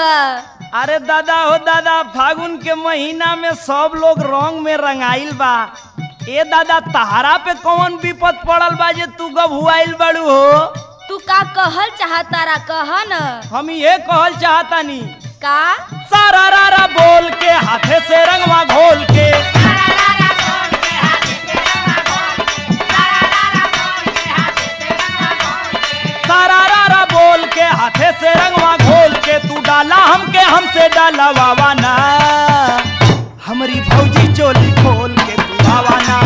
बा अरे दादा हो दादा फागुन के महीना में सब लोग रंग में रंगाइल बा ए दादा तहारा पे कौन विपद पड़ल बा जे तू गभुआइल बड़ू हो तू का कहल चाहतारा कह न हम ये कहल चाहतानी का सारा रारा बोल के हाथे से रंगवा घोल के सारा रारा बोल के हाथे से रंगवा घोल के तू डाला हमके हमसे डाला वावाना हमारी भौजी चोली खोल के तू आवाना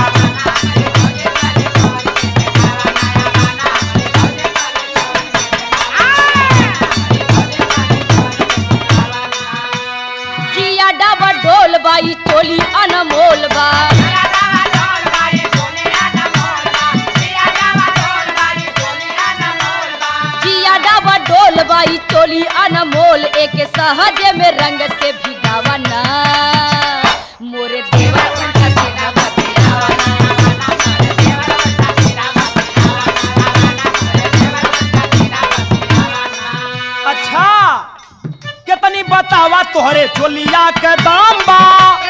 जिया डबा ढोल बाई चोली अनमोल बा जिया डबा ढोल बाई चोली अनमोल एक सहज में रंग से भिगावा ना मोरे देवा उल्टा सीधा बतियावा ना। अच्छा कितनी बतावा तोहरे चोलिया के दाम बा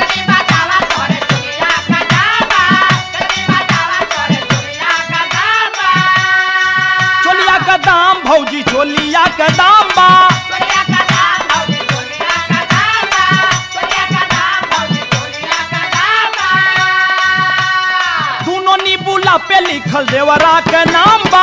चोलिया का दाम भौजी चोलिया के दाम बा दोनों नीबूला पे लिखल देवरा के नाम बा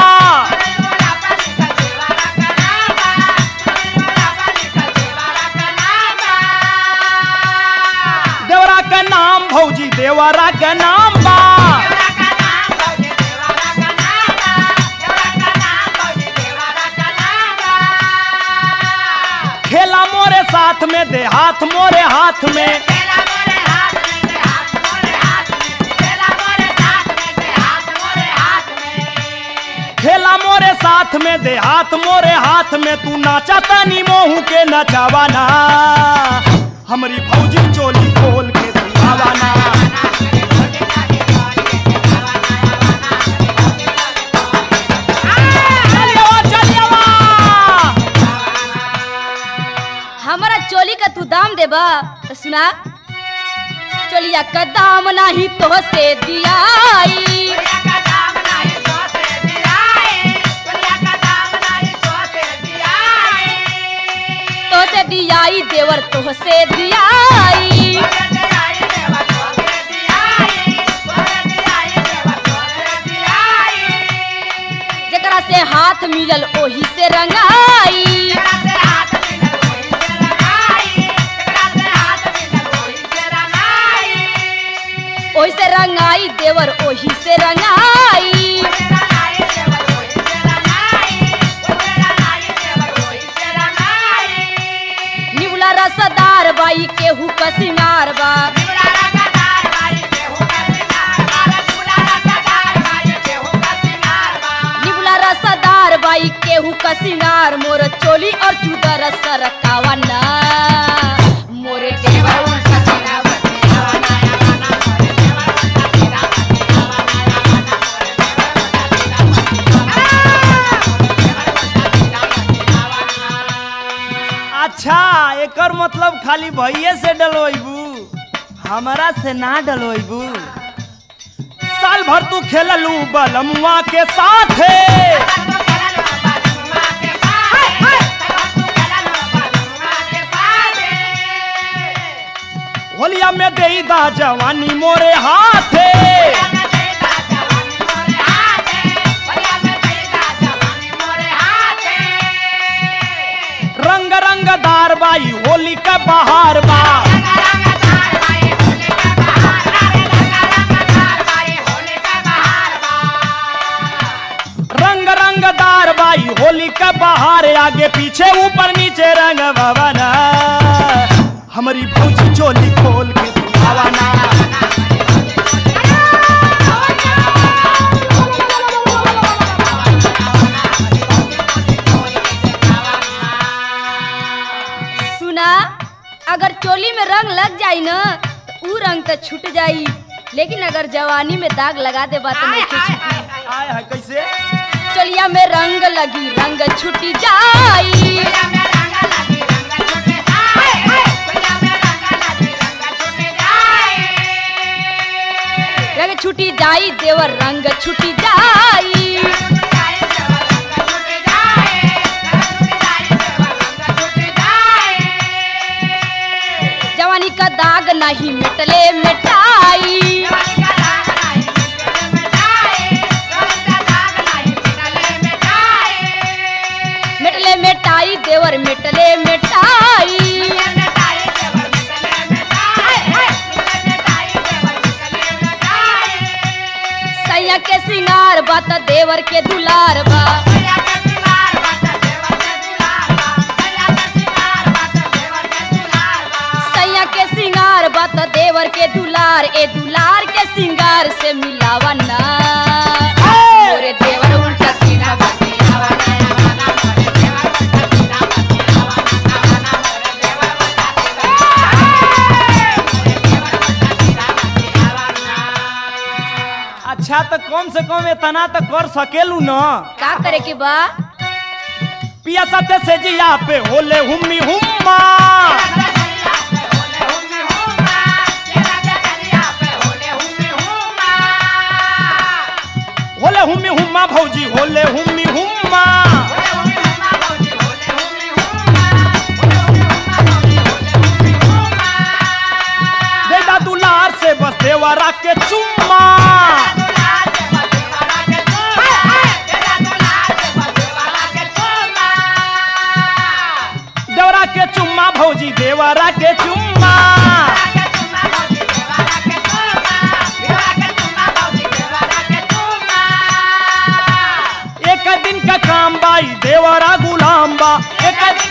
देवरा के नाम भौजी देवरा के नाम बा खेला मोरे साथ में दे हाथ मोरे हाथ में खेला मोरे साथ में दे हाथ मोरे हाथ में तू नाचा तनी मोहू के नचावाना हमारी भौजी चोली खोल के तू आवाना चलियवा, चलियवा। हमारा चोली का तू दाम देबा तो सुना चोलिया का दाम नाही तो से दियाई तो से दियाई देवर तो से दियाई जकरा से हाथ मिलल ओही से रंगाई ओही से रंगाई देवर ओही से रंगाई निवला रसदार बाई केहू का सिंगार बा निवला रसदार बाई केहू का सिंगार मोर चोली और चूदर सरकावा ना मोरे देवर उल्टा सीधा बतियावा ना। अच्छा एकर मतलब खाली भैये से डलवैबू हमारा से ना डलवैबू साल भर तू खेललू बलमुआ के साथ होलिया में दे दा जवानी मोरे हाथे रंग रंगदार बाई होली का बहार बा रंग रंगदार बाई होली का बहार आगे पीछे ऊपर नीचे रंग भवना हमारी भौजी चोली खोल के तू आवाना सुना अगर चोली में रंग लग जाई न तो ऊ रंग तो छूट जाई लेकिन अगर जवानी में दाग लगा दे बात नहीं छूटी आय है कैसे चोलिया में रंग लगी रंग छूटी जाई छुटी जाई देवर रंग छुटी जाई जवानी का दाग नहीं मिटले मिटाई मिटले मिटाई देवर मिटले मिटाई सैया के सिंगार बा त देवर के दुलार बा सैया के सिंगार बा त देवर के दुलार ए दुलार के सिंगार से मिलावा ना मोरे देवर उल्टा सीधा बतियावा ना। अच्छा तो कम से कम इतना तो कर सकेलू न का करे के बा पिया सत्य से जिया पे होले हुम्मी हुम्मा होले हुम्मी हुम्मा भौजी होले हुम्मी हुम्मा देदा दुलार से बस देवरा के चुम्मा देवरा के चुम्मा भौजी देवरा के चुम्मा एक दिन का काम बाई देवरा गुलाम बा एक दिन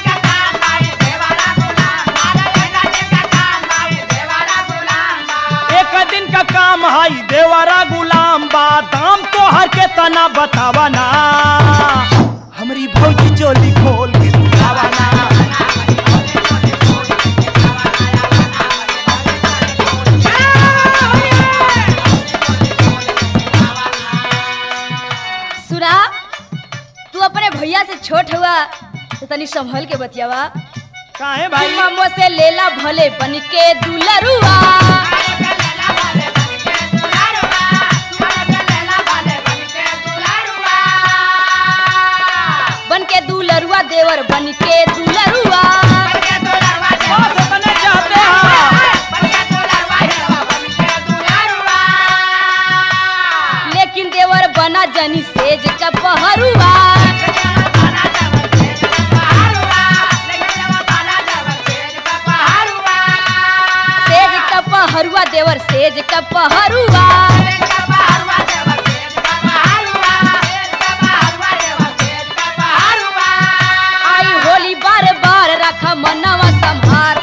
एक दिन का काम हाई देवरा गुलाम बा दाम तो हर के तना बतावा ना हमारी भौजी चोली खोल के दिखावा ना सुना तू अपने भैया से छोट हुआ तो तनी संभल के बतियावा काहे भाई ममो से लेला भले बन के दुलरुआ बन के दुलरुआ देवर बन के दुलरुआ बस इतने चाहते हैं लेकिन देवर बना जनी सेज का पहरुआ सेज का पहरुआ देवर सेज का पहरुआ आई होली बार बार रखा मनवा संभार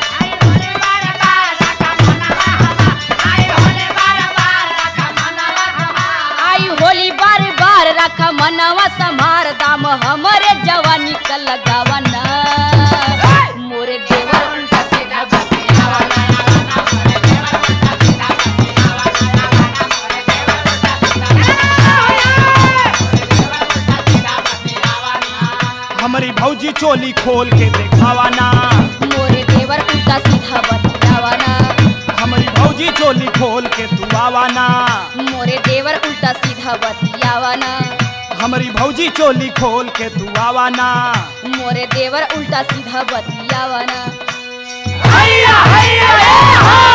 आई होली बार बार रखा मनवा संभार दाम हमरे जवानी का लगावा ना मोरे देवर उल्टा सीधा बतियावा ना। हमारी भौजी चोली खोल के दिखावा ना मोरे देवर उल्टा सीधा बतियावा ना हमारी भौजी चोली खोल के तू आवा ना मोरे देवर उल्टा सीधा बतियावा ना हमारी भौजी चोली खोल के तू आवा ना मोरे देवर उल्टा सीधा बतियावा ना हैया हैया ए हा